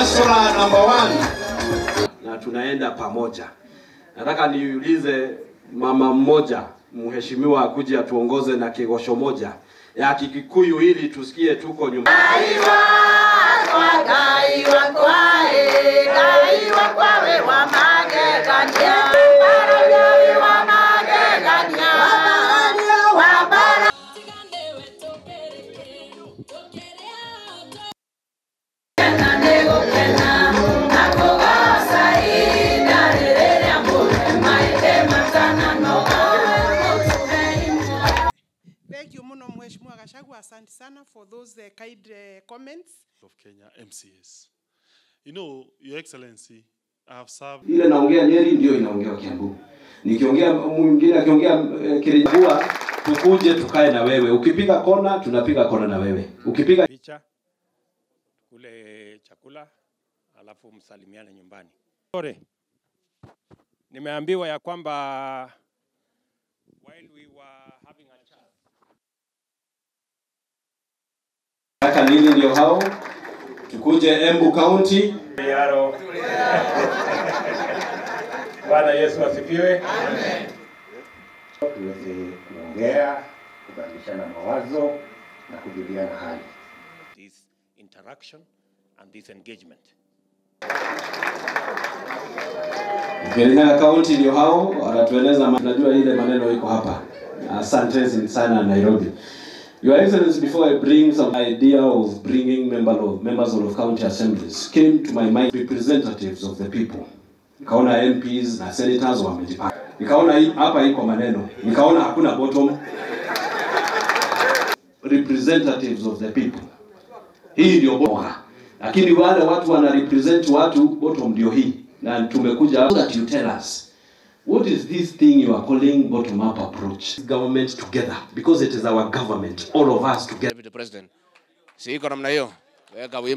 Hasra number one. na tunaenda pamoja. Nataka niulize mama mmoja mheshimiwa akuje atuongoze na kigosho moja ya Kikikuyu ili tusikie tuko nyumbani. Thank you muno Mheshimiwa Gachagua, asante sana for those uh, kind uh, comments. of Kenya MCS. You know, Your Excellency, I have served Ile naongea Nyeri ndio inaongea Kiambu. Nikiongea mwingine akiongea eh, Kirinyaga, tukuje tukae na wewe. Ukipiga kona tunapiga kona na wewe. Ukipiga picha kule chakula alafu msalimiane nyumbani. Sorry. Nimeambiwa ya kwamba while we were having a chat Kaka nini ndio hao? Tukuje Embu County. Yaro. Bwana Yesu asifiwe. tuweze kuongea, kubadilishana mawazo na kujuliana hali. This interaction and this engagement. Kirinyaga County ndio hao wanatueleza, ma- najua ile maneno iko hapa. Asante sana Nairobi. Your Excellency, before I bring some idea of bringing member of, members of county assemblies came to my mind representatives of the people. Nikaona MPs na senators wamejipanga. Nikaona hii- hapa iko maneno. Nikaona hakuna bottom. Representatives of the people. Hii ndio bora. Lakini wale watu wana represent watu bottom ndio hii. Na tumekuja so that you tell us What is this thing you are calling bottom up approach? Government together because it is our government, all of us together. Deputy President. Si iko namna hiyo. Weka wimbo.